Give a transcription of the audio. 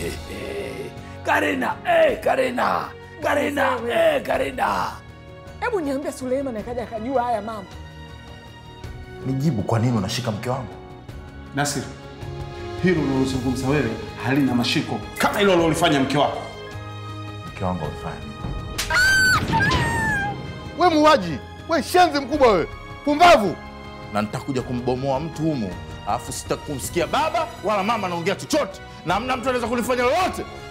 Karina, eh, Karina, Karina, eh, Karina. Hebu niambie Suleiman akaja akajua haya mambo. Nijibu, kwa nini unashika mke wangu? Nasir, hilo unalozungumza wewe halina mashiko kama hilo ulilofanya mke wako. Mke wangu amefanya nini? We muuaji, we shenzi mkubwa wewe, pumbavu! na nitakuja kumbomoa mtu humu, alafu sitakumsikia baba wala mama anaongea chochote, na hamna mtu anaweza kunifanya lolote.